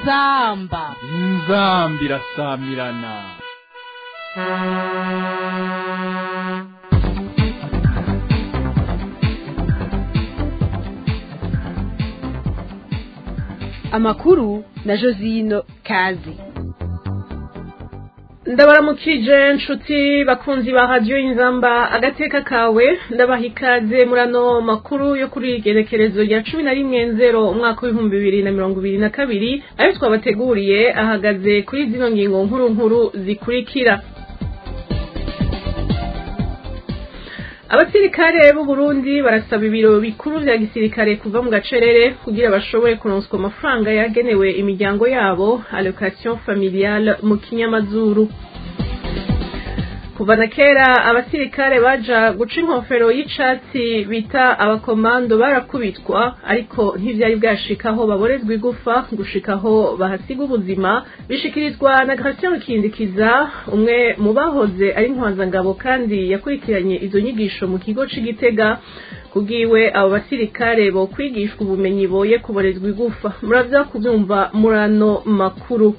inzamba inzambi irasamirana amakuru na josino kazi ndabaramukije nshuti bakunzi ba radiyo y'inzamba agateka kawe ndabaha ikaze muri ano makuru yo kuri igerekerezo rya cumi na rimwe nzero umwaka w'ibihumbi bibiri na mirongo ibiri na kabiri ayo twabateguriye ahagaze kuri zino ngingo nkuru nkuru zikurikira abasirikare b'u Burundi barasaba ibiro bikuru vya gisirikare kuva mu gacerere kugira bashobore kuronswa amafaranga yagenewe imiryango yabo allocation familiale mu kinyamazuru kuva na kera abasirikare baja guca inkofero y'icatsi bita abakomando barakubitwa ariko ntivyari bwashikaho baborezwa igufa gushikaho bahasiga ubuzima bishikirizwa na Gratien Rukindikiza umwe mu bahoze ari ntwazangabo kandi yakurikiranye izo nyigisho mu kigo c'Igitega kubwiwe abo basirikare bo kwigishwa ubumenyi boye kuborezwa igufa muravya kuvyumva murano makuru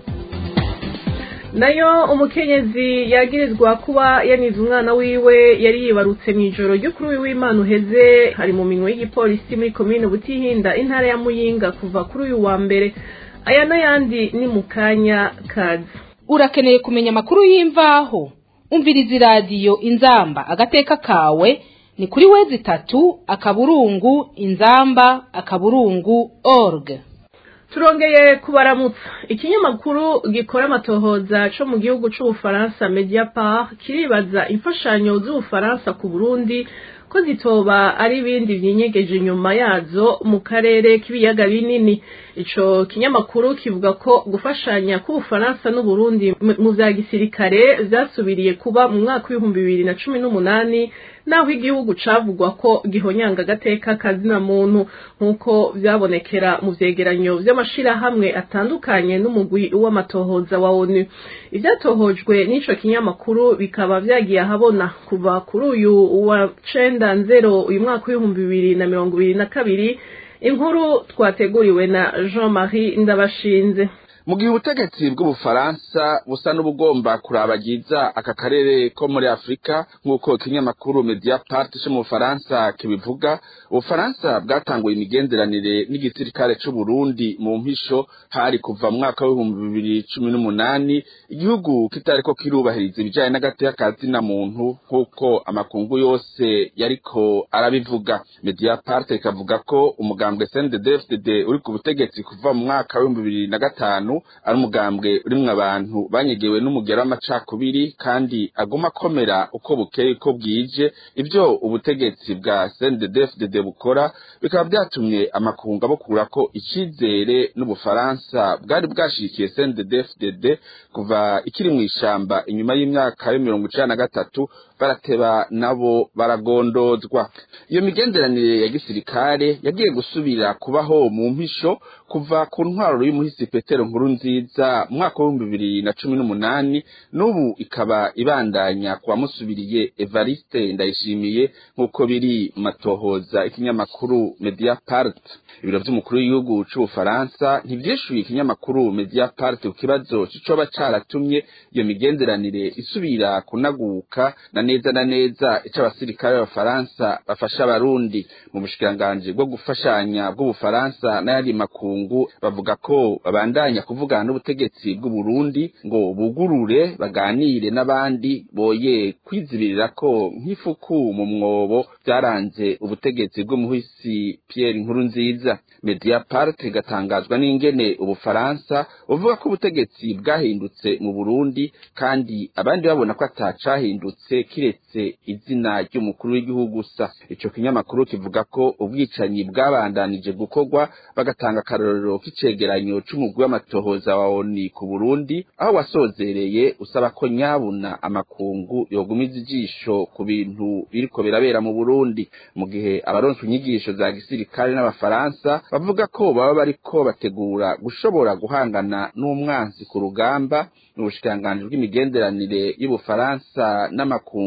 nayo umukenyezi yagirizwa kuba yanize umwana wiwe yari yibarutse mu ijoro ryo kuri uyu w'imana uheze hari mu minwe y'igipolisi muri komine butihinda intara ya muyinga kuva kuri uyu wa mbere aya n'ayandi ni mu kanya kazi urakeneye kumenya amakuru y'imvaho umviriza iradiyo inzamba agateka kawe ni kuri wezi itatu akaburungu inzamba akaburungu org turongeye kubaramutsa ikinyamakuru gikora amatohoza co mu gihugu c'ubufaransa mediapart kiribaza imfashanyo z'ubufaransa ku burundi ko zitoba ari ibindi vyinyegeje inyuma yazo mu karere k'ibiyaga binini ico kinyamakuru kivuga ko gufashanya k'ubufaransa n'uburundi mu vya gisirikare vyasubiriye kuba mu mwaka w'ibihumbi bibiri na cumi n'umunani naho igihugu cavugwa ko gihonyanga agateka kazina muntu nk'uko vyabonekera mu vyegeranyo vy'amashirahamwe atandukanye n'umugwi w'amatohoza wa onu ivyatohojwe n'ico kinyamakuru bikaba vyagiye ahabona kuva kuri uyu wa cenda nzero uyu mwaka w'ibihumbi bibiri na mirongo ibiri na kabiri inkuru twateguriwe na jean marie ndabashinze mu gihe ubutegetsi bw'ubufaransa busa n'ubugomba kurabagiza aka karere ko muri afurika nk'uko ikinyamakuru mediapart cyo mu bufaransa kibivuga ubufaransa bwatanguye imigenderanire n'igisirikare c'u Burundi mu mpisho hari kuva mu mwaka w'ibihumbi bibiri cumi n'umunani igihugu kitariko kirubahiriza ibijanye n'agateka ka zina muntu nk'uko amakungu yose yariko arabivuga mediapart ikavuga ko umugambwe CNDD-FDD uri ku butegetsi kuva mu mwaka w'ibihumbi bibiri na gatanu ari umugambwe urimwo abantu banyegewe n'umugera w'amacakubiri kandi aguma akomera uko bukeye uko bwije ivyo ubutegetsi bwa CNDD-FDD bukora bikaba vyatumye amakungu abukura ko icizere n'ubufaransa bwari bwashikiye CNDD-FDD kuva ikiri mw'ishamba inyuma y'imyaka yo mirongo icana na gatatu barateba nabo baragondozwa iyo migenderanire ya gisirikare yagiye gusubira kubaho mu mpisho kuva ku ntwaro y'umuhisi petero nkuru nziza mu mwaka w'ibihumbi bibiri na cumi n'umunani n'ubu ikaba ibandanya ku bamusubiriye evariste ndayishimiye nk'uko biri mu matohoza ikinyamakuru mediapart ibiro vy'umukuru w'igihugu c'ubufaransa ntivyishuye ikinyamakuru mediapart ku kibazo c'icoba caratumye iyo migenderanire isubira kunaguka na neza na neza ico abasirikare b'abafaransa bafasha abarundi mu bushikiranganji bwo gufashanya bw'ubufaransa n'ayandi makungu bavuga ko babandanya kuvugana n'ubutegetsi bw'uburundi ngo bugurure baganire n'abandi boye kwizibirira ko nk'ifuku mu mwobo vyaranze ubutegetsi bw'umuhisi Pierre Nkurunziza Mediapart igatangazwa n'ingene ubufaransa buvuga ko ubutegetsi bwahindutse mu Burundi kandi abandi babona ko atacahindutse kiretse izina ry'umukuru w'igihugu gusa ico kinyamakuru kivuga ko ubwicanyi bwabandanije gukorwa bagatanga akarorero k'icegeranyo c'umugwi w'amatohoza wa ONU ku Burundi aho wasozereye usaba ko nyabuna amakungu yogumiza ijisho ku bintu biriko birabera mu Burundi mu gihe abaronse inyigisho za gisirikare n'abafaransa bavuga ko baba bariko bategura gushobora guhangana n'umwansi ku rugamba n'ubushikiranganji bw'imigenderanire y'ubufaransa n'amakungu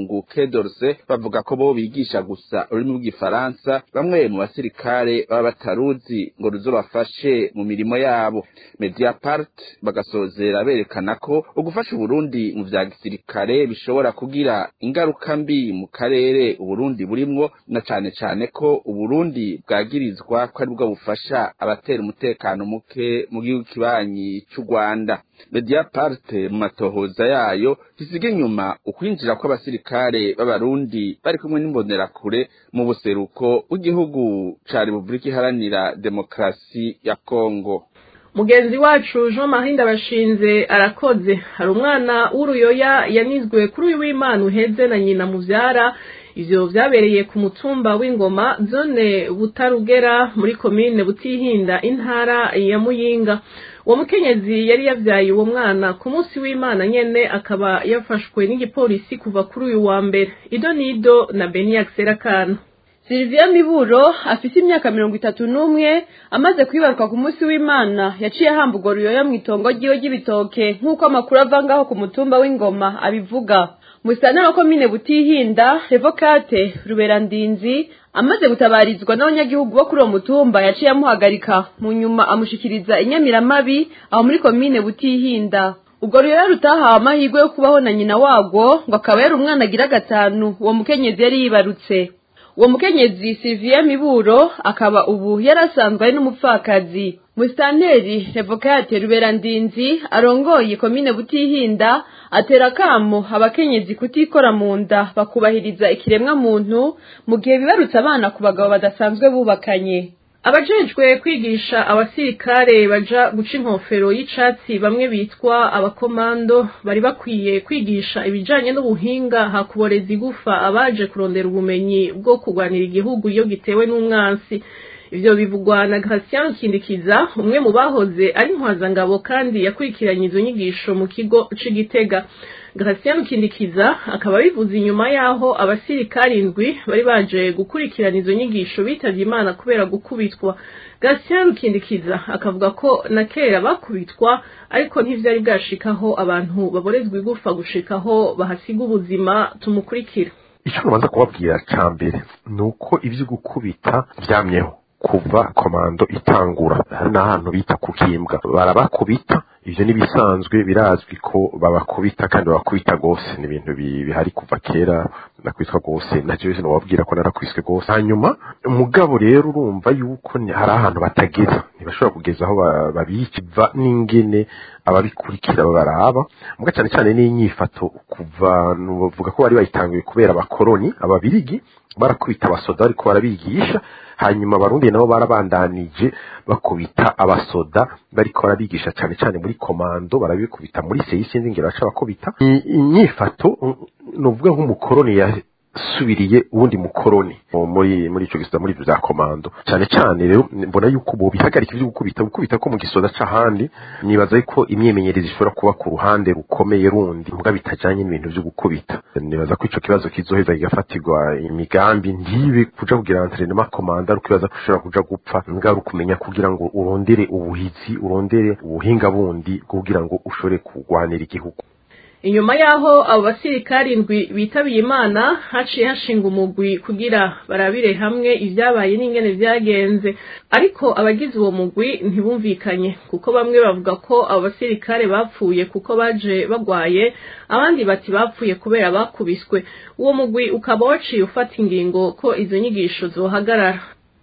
mpuzamakungu kedorse bavuga ko bo bigisha gusa ururimi rw'igifaransa bamwe mu basirikare baba bataruzi ngo ruzobafashe mu mirimo yabo mediapart bagasozera berekana ko ugufasha uburundi mu vya gisirikare bishobora kugira ingaruka mbi mu karere uburundi burimwo na cane cane ko uburundi bwagirizwa ko aribwo bufasha abatera umutekano muke mu gihugu kibanyi c'u rwanda mediapart mu matohoza yayo ntisiga inyuma ukwinjira kw'abasirikare b'abarundi bari kumwe n'imbonerakure mu buseruko bw'igihugu ca repubulika iharanira demokarasi ya kongo mugenzi wacu jean marie ndabashinze arakoze hari umwana w'uruyoya yanizwe kuri uyu w'imana uheze na nyina muvyara ivyo vyabereye ku mutumba w'ingoma zone butarugera muri komine butihinda intara ya muyinga uwo mukenyezi yari yavyaye uwo mwana ku munsi w'imana nyene akaba yafashwe n'igipolisi kuva kuri uyu wa mbere ido nido na beniak serakana Sylvia Miburo afise imyaka mirongo itatu n'umwe amaze kwibaruka ku munsi w'Imana yaciye ahambugwa ruyoya mu itongo ryiwe ry'ibitoke nk'uko amakuru ava ngaho ku mutumba w'ingoma abivuga musitanteri wa komine butihinda revokate ruberandinzi amaze gutabarizwa n'abanyagihugu bo kuri uwo mutumba yaciye amuhagarika mu nyuma amushikiriza inyamiramabi aho muri komine butihinda ubwo ruyoya rutahawe amahirwe yo kubaho na nyina wagwo ngo akaba yari umwana agira gatanu uwo mukenyezi yari yibarutse uwo mukenyezi Sylvia Miburo akaba ubu yarasanzwe ari n'umupfakazi musitanteri revokate ruberandinzi arongoye komine butihinda atera akamo abakenyezi kutikora mu nda bakubahiriza ikiremwa muntu mu gihe bibarutse abana ku bagabo badasanzwe bubakanye abajejwe kwigisha abasirikare baja guca inkofero y'icatsi bamwe bitwa abakomando bari bakwiye kwigisha ibijanye n'ubuhinga hakuboreza igufa abaje kurondera ubumenyi bwo kurwanira igihugu iyo gitewe n'umwansi ivyo bivugwa na Gratien Kindikiza umwe mu bahoze ari ntwazangabo kandi yakurikiranye izo nyigisho mu kigo c'Igitega Gratien Kindikiza akaba bivuze inyuma yaho abasirikari indwi bari baje gukurikirana izo nyigisho bitavye Imana kubera gukubitwa Gratien Kindikiza akavuga ko na kera bakubitwa ariko ntivyari bwashikaho abantu baborezwa igufa gushikaho bahasiga ubuzima tumukurikira icyo nabanza kubabwira cya mbere ni uko ibyo gukubita byamyeho kuva komando itangura hari n'ahantu bita kukimbwa barabakubita ibyo n'ibisanzwe birazwi ko babakubita kandi babakubita rwose ni ibintu bihari kuva kera nakwitwa rwose nacyo wese nababwira ko narakwiswe rwose hanyuma umugabo rero urumva yuko hari ahantu batageza ntibashobora kugeza aho babikiva n'ingene ababikurikira baraba muga cyane cyane n'inyifato kuva bavuga ko bari bayitanguye kubera abakoroni ababirigi barakubita abasoda ariko barabigisha hanyuma abarundi nabo barabandanije bakubita abasoda bariko barabigisha cyane cyane muri komando barabikubita muri seyi sinzi ngero baca bakubita inyifato nuvuga nk'umukoroni yasubiriye uwundi mukoroni muri muri ico gisata muri bya komando cyane cyane rero mbona yuko bo bihagarika ibyo gukubita gukubita ko mu gisoda c'ahandi nibaza yuko imyemenyerezi ishobora kuba ku ruhande rukomeye rundi mbwa bitajanye n'ibintu byo gukubita nibaza ko ico kibazo kizoheza kigafatirwa imigambi ntibe kuja kugira entraînement komanda ariko ibaza ko ushobora kuja gupfa mbwa kumenya kugira ngo urondere ubuhizi urondere ubuhinga bundi kugira ngo ushobore kurwanira igihugu inyuma yaho abo basirikari indwi bitabiye imana haciye hashinga umugwi kugira barabire hamwe ibyabaye n'ingene vyagenze ariko abagize uwo mugwi ntibumvikanye kuko bamwe bavuga ko abo basirikare bapfuye kuko baje bagwaye abandi bati bapfuye kubera bakubiswe uwo mugwi ukaba waciye ufata ingingo ko izo nyigisho zohagarara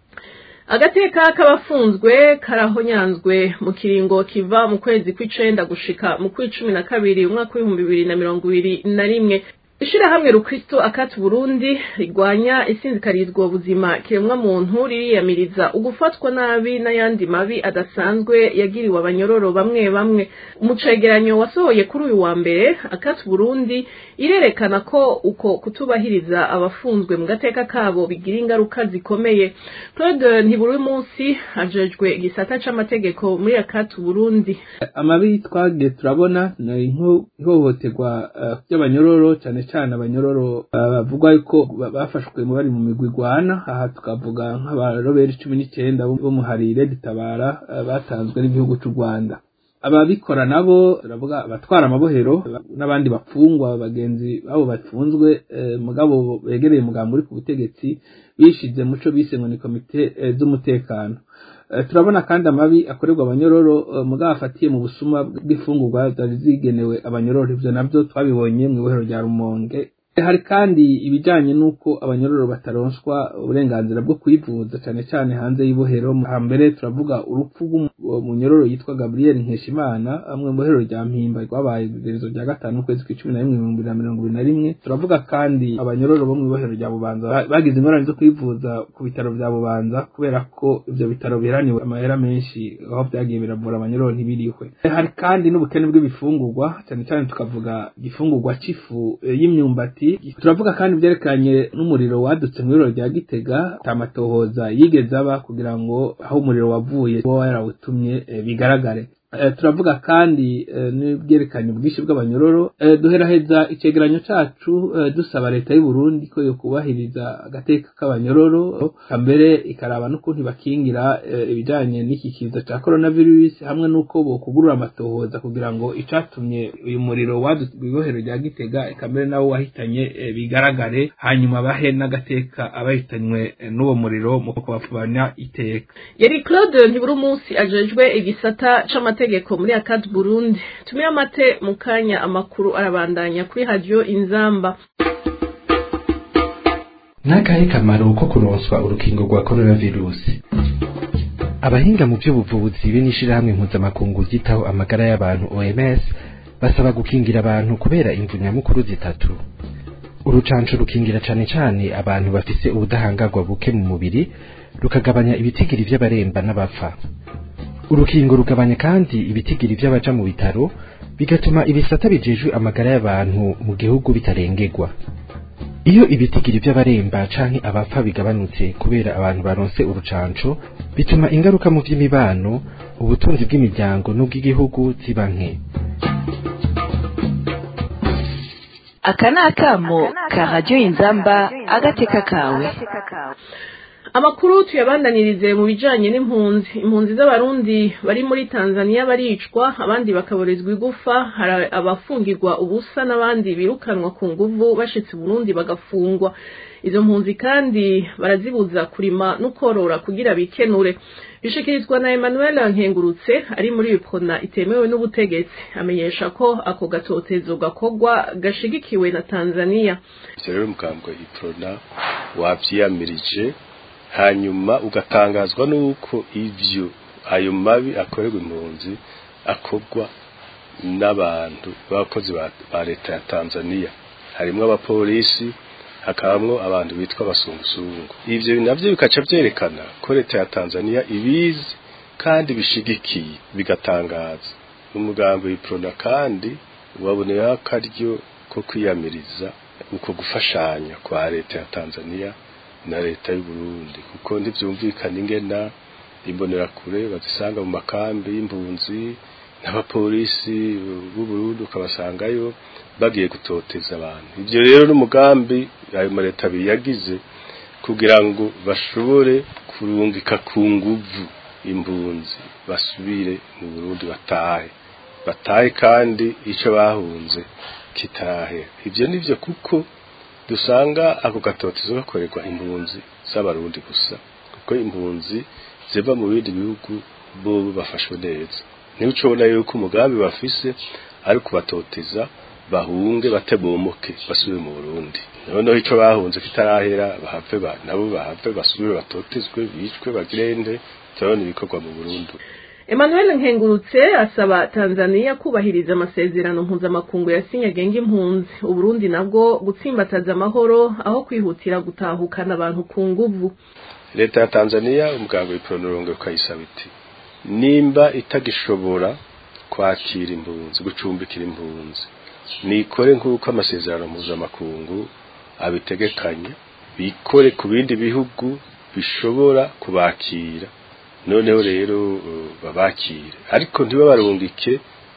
agateka k'abafunzwe karahonyanzwe mu kiringo kiva mu kwezi kw'icenda gushika mu kw'icumi na kabiri umwaka w'ibihumbi bibiri na mirongo ibiri na rimwe ishirahamwe rukristo akati burundi rigwanya isinzikarizwa ubuzima kiremwa muntu ririyamiriza ugufatwa nabi n'ayandi mabi adasanzwe yagiriwe abanyororo bamwe bamwe umucegeranyo wasohoye kuri uyu wa mbere akati burundi irerekana ko uko kutubahiriza abafunzwe mu gateka kabo bigira ingaruka zikomeye claude ntiburi munsi ajejwe igisata c'amategeko muri akati burundi amabi twagiye turabona ni ihohoterwa ry'abanyororo cyane cyane abanyororo bavugwa yuko bafashwe mu bari mu migwi igwana aha tukavuga nk'abaroberi cumi n'icyenda bo mu harire gitabara batanzwe n'igihugu cy'u rwanda ababikora nabo turavuga abatwara amabohero n'abandi bapfungwa bagenzi babo bafunzwe eh, mugabo begereye umugambi uri ku butegetsi bishize muco bise ngo ni komite eh, z'umutekano Eh, turabona kandi amabi akorerwa abanyororo eh, mugabo afatiye mu busuma bw'ifungurwa zari zigenewe abanyororo ivyo navyo twabibonye mu ibohero rya rumonge hari kandi ibijanye n'uko abanyororo bataronswa uburenganzira bwo kwivuza cyane cyane hanze y'ibohero hambere turavuga urupfu rw'umunyororo yitwa Gabriel Nkeshimana amwe mu bohero rya Mpimba rwabaye igerezo rya gatanu ukwezi kw'icumi na rimwe ibihumbi bibiri na mirongo ibiri na rimwe turavuga kandi abanyororo bo mu ibohero rya Bubanza ba- bagize ingorane zo kwivuza ku bitaro bya Bubanza kubera ko ivyo bitaro biheraniwe amahera menshi aho byagiye biravura abanyororo ntibirihwe hari kandi n'ubukene bw'ibifungurwa cyane cyane tukavuga igifungurwa c'ifu eh, y'imyumbati turavuga kandi ibyerekanye n'umuriro wadutse mu ibiro rya Gitega tamatohoza yigeze aba kugira ngo aho umuriro wavuye uba yarawutumye eh, bigaragare Eh, turavuga kandi eh, n'ibyerekanye ubwinshi bw'abanyororo Eh, duheraheza icegeranyo cacu eh, dusaba leta y'u Burundi ko yo kubahiriza agateka k'abanyororo mbere ikaraba n'ukuntu bakingira eh, ibijanye n'iki kiza ca coronavirus hamwe n'uko bokugurura amatohoza kugira ngo icatumye uyu muriro wadutse ibohero rya Gitega eka mbere nawo wahitanye eh, bigaragare hanyuma bahe n'agateka abahitanywe eh, n'uwo muriro mu kubapfubanya iteka yari claude ntibura umunsi ajejwe igisata c'amategeko muri akad burundi tumire amate mu kanya amakuru arabandanya kuri radiyo inzamba n'akahe kamaro ko kuronswa urukingo rwa coronavirusi abahinga mu by'ubuvuzi be n'ishirahamwe mpuzamakungu ryitaho amagara y'abantu oms basaba gukingira abantu kubera imvu nyamukuru zitatu urucanco rukingira cane cane abantu bafise ubudahangarwa buke mu mubiri rukagabanya ibitigiri vy'abaremba n'abapfa urukingo rugabanya kandi ibitigiri vy'abaja mu bitaro bigatuma ibisata bijejwe amagara y'abantu mu gihugu bitarengerwa iyo ibitigiri by'abaremba canke abapfa bigabanutse kubera abantu baronse urucanco bituma ingaruka mu vy'imibano ubutunzi bw'imiryango n'ubw'igihugu ziba nke aka ni akamo ka radiyo inzamba agateka kawe amakuru tuyabandanirize mu bijanye n'impunzi impunzi z'abarundi bari muri tanzania baricwa abandi bakaborezwa igufa hari abafungirwa ubusa n'abandi birukanwa ku nguvu bashitse burundi bagafungwa izo mpunzi kandi barazibuza kurima no korora kugira bikenure bishikirizwa na emmanuel nkengurutse ari muri bipona itemewe n'ubutegetsi amenyesha ko ako gatotezo gakorwa gashigikiwe na tanzania rero mugambwe iprona wavyiyamirije hanyuma ugatangazwa n'uko ivyo ayo mabi akorerwa impunzi akorwa n'abantu b'abakozi ba ba leta ya tanzania harimwo abapolisi hakabamwo abantu bitwa abasungusungu ivyo navyo bikaca vyerekana ko leta ya tanzania ibizi kandi bishigikiye bigatangaza umugambi w'iprona kandi waboneyeho akaryo ko kwiyamiriza uko gufashanya kwa leta ya tanzania na leta y'u Burundi kuko ntivyumvikana ingena imbonerakure bazisanga mu makambi y'impunzi n'abapolisi b'u Burundi ukabasangayo bagiye gutoteza abantu ivyo rero n'umugambi ayo maleta biyagize kugira ngo bashobore kurungika ku nguvu impunzi basubire mu Burundi batahe batahe kandi ico bahunze kitahe ivyo nivyo kuko dusanga ako gatotezo gakorerwa impunzi z'abarundi gusa kuko impunzi ziva mu bindi bihugu bo bafashwe neza niba ucubona yuko umugambi bafise ari kubatoteza bahunge batebomoke basubire mu Burundi noneho ico bahunze kitarahera bahave ba nabo bahave basubire batotezwe bicwe bagirende turabona ibikorwa mu Burundi emmanuel nkengurutse asaba tanzania kubahiriza amasezerano mpuzamakungu yasinye agenga impunzi uburundi nabwo gutsimbataza amahoro aho kwihutira gutahukana abantu ku nguvu leta ya tanzania umuganga w'ipronorongo ukayisaba iti nimba itagishobora kwakira impunzi gucumbikira impunzi nikore nk'uko amasezerano mpuzamakungu abitegekanya bikore ku bindi bihugu bishobora kubakira noneho rero babakire ariko ntibabarungike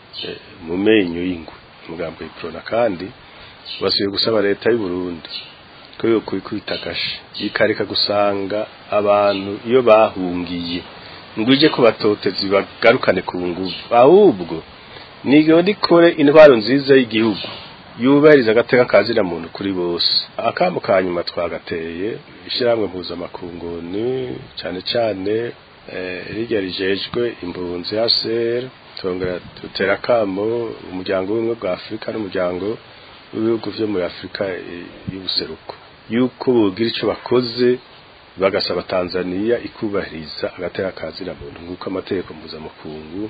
mu menyo y'ingwe umugambo w'iprona kandi basubiye gusaba leta y'u Burundi ko yo kwikubita agashi ikareka gusanga abantu iyo bahungiye ngo ije kubatoteza bagarukane ku nguvu ahubwo nigo nikore intwaro nziza y'igihugu yubahiriza agateka kazira muntu kuri bose akamu ka nyuma twagateye ishyirahamwe mpuzamakunguni cyane cyane rirya rijejwe impunzi ya sera tongera dutera akamo umuryango w'ubumwe bwa afurika n'umuryango w'ibihugu byo muri afurika y'ubuseruko yuko bogira icyo bakoze bagasaba tanzania ikubahiriza agateka kazira muntu nk'uko amategeko mpuzamakungu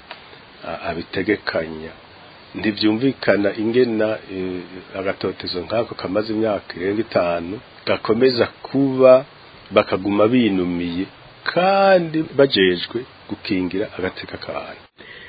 abitegekanya ntibyumvikana ingena agatotezo nk'ako kamaze imyaka irenga itanu gakomeza kuba bakaguma binumiye kandi bajejwe gukingira agateka k'abantu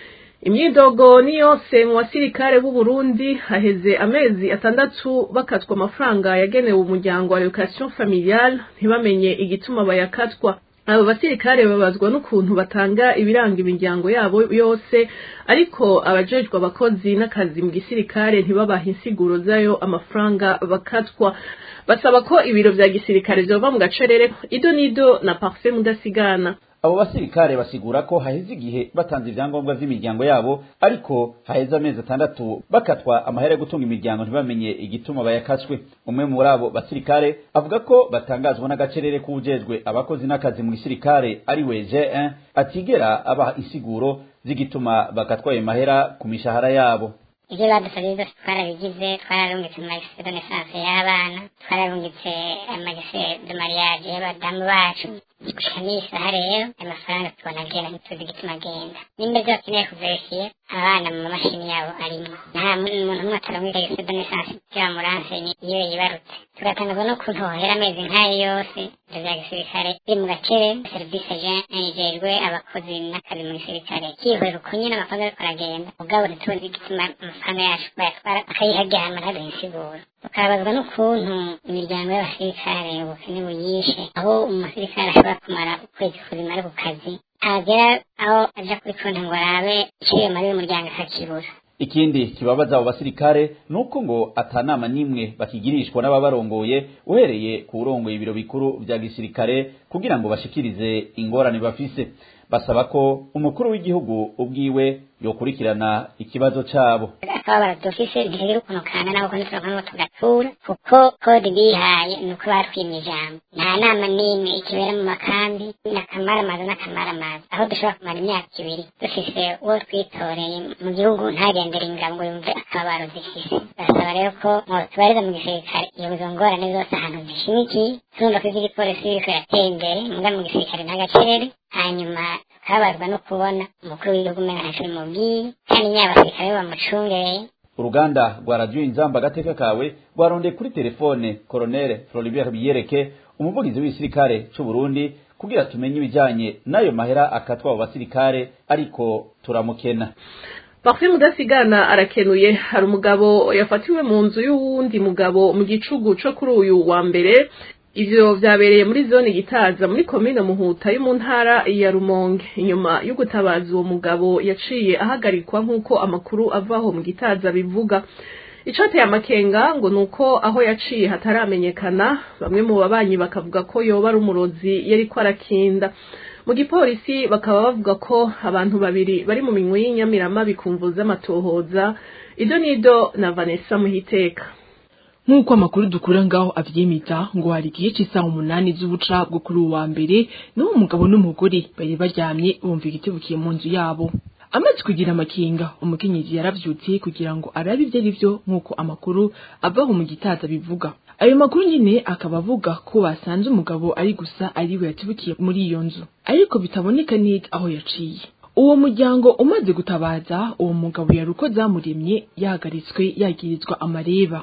imyidogo ni yose mu basirikare b'u Burundi haheze amezi atandatu bakatwa amafaranga yagenewe umuryango wa education familiale ntibamenye igituma bayakatwa abo basirikare babazwa n'ukuntu batanga ibiranga imiryango yabo yose ariko abajejwe abakozi n'akazi mu gisirikare ntibabaha insiguro zayo amafaranga bakatwa basaba ko ibiro vya gisirikare vyova mu gacerere ido nido na parfait mudasigana abo basirikare basigura ko haheze igihe batanze ivyangombwa vy'imiryango yabo ariko haheze amezi atandatu bakatwa amahera yo gutunga imiryango ntibamenye igituma bayakatswe umwe muri abo basirikare avuga ko batangazwa n'agacerere k'uwujejwe abakozi n'akazi mu gisirikare ari we J1 atigera abaha insiguro z'igituma bakatwa ayo mahera ku mishahara yabo ibyo badusabye byose twarabigize twararungitse amagise de naissance y'abana twararungitse amagise de mariage y'abadamu bacu gushika n'isaha rero ayo mafaranga tubona agenda ntituzi igituma agenda nimba ibyo bakeneye kuverifiye abana mu mamashini yabo arimo nta muntu umwe atarungika agise de naissance y'abamuranse iyo yibarutse tugatangazwa n'ukuntu hohera amezi nk'ayo yose ibyo bya gisirikare biri mu gakere serivisi ijejwe abakozi n'akazi mu gisirikare kihorera uko nyine amafaranga ariko aragenda ubwabo ntituzi igituma amafaranga yacu bayatwara akayiharyama ntaduhe insiguro tukabazwa n'ukuntu imiryango y'abasirikare ubukene buyishe aho umusirikare ashobora kumara ukwezi kuzima ari ku kazi agera aho aja kuri konti ngo arabe iciye muri uyu muryango akakibura ikindi kibabaza abo basirikare nuko ngo atanama nimwe bakigirishwa n'ababarongoye uhereye ku urongoye ibiro bikuru vya gisirikare kugira ngo bashikirize ingorane bafise basaba ko umukuru w'igihugu ubwiwe yokurikirana ikibazo cabo akababara dufise ntigira ukuntu kangana kuko ntituronka ngo tugatura kuko kode bihaye ni uko batwimye ijambo nta nama n'imwe ikibera mu makambi n'akamaramaza n'akamaramaza aho dushobora kumara imyaka ibiri dufise uwo twitoreye mu gihugu ntagendere ingabo ngo yumve akababaro zifise basaba rero ko tubariza mu gisirikare iyo izo ngorane zose ahantu zishimikiye turumva ko ivy'igipolisi biriko biratera imbere muga mu gisirikare nta gacerere hanyuma kabazwa no kubona umukuru w'igihugu umenga ntacyo bimubwiye kandi nyine abasirikare bamucungereye uruganda rwa radiyo inzamba agateka kawe rwarondeye kuri telefone koronere floribert biyereke umuvugizi w'igisirikare c'u burundi kugira tumenye ibijanye n'ayo mahera akatwa abo basirikare ariko turamukena Parfait mudasigana arakenuye hari umugabo yafatiwe mu nzu y'uwundi mugabo mu gicugu co kuri uyu wa mbere ivyo vyabereye muri zone gitaza muri komine muhuta yo mu ntara ya rumonge inyuma yo gutabaza uwo mugabo yaciye ahagarikwa nk'uko amakuru avaho mu gitaza bivuga icateye amakenga ngo nuko aho yaciye hataramenyekana bamwe mu babanyi bakavuga ko yoba ari umurozi yariko arakinda mu gipolisi bakaba bavuga ko abantu babiri bari mu minwe y'inyamirama bikumvuza amatohoza ido nido na vanessa muhiteka nk'uko amakuru dukura ngaho avyemeza ngo hari igihe c'isaha umunani z'ubuca bwo kuri uwa mbere n'uwo mugabo n'umugore bari baryamye bumva igitibukiye mu nzu yabo amaze kugira amakinga umukenyezi yaravyutse kugira ngo arabe ivyo ari vyo nk'uko amakuru avaho mu gitaza bivuga ayo makuru nyine akaba avuga ko basanze umugabo ari gusa ariwe yatibukiye muri iyo nzu ariko bitaboneka neza aho yaciye uwo muryango umaze gutabaza uwo mugabo yari uko zamuremye yahagaritswe yagirizwa amareba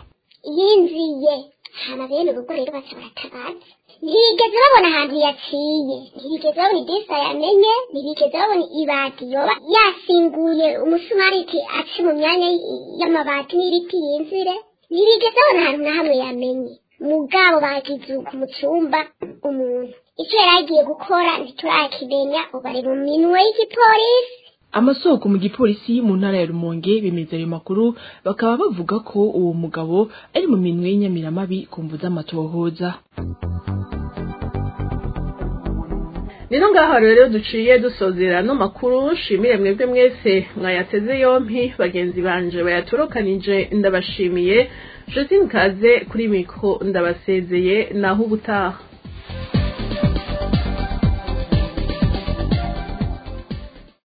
yinjiye hama bene urugo rero baca baratabaza ntibigeze babona ahantu yaciye ntibigeze babona idesa yamenye ntibigeze babona ibati yoba yasinguye umusumari iti ace mu myanya y'amabati n'ibiti yinjire ntibigeze babona ahantu na hamwe yamenye mugabo bagize ku mucumba umuntu icyo yari agiye gukora ntiturakimenya ubu ari mu minwe y'igipolisi amasoko mu gipolisi mu ntara ya rumonge bemeza ayo makuru bakaba bavuga ko uwo mugabo ari mu minwe y'inyamiramabi ku mvu z'amatohoza nino ngaho rero duciye dusozera no makuru shimire mwebwe mwese mwayateze yompi bagenzi banje bayatorokanije ndabashimiye Josine Kaze kuri mikro ndabasezeye naho ubutaha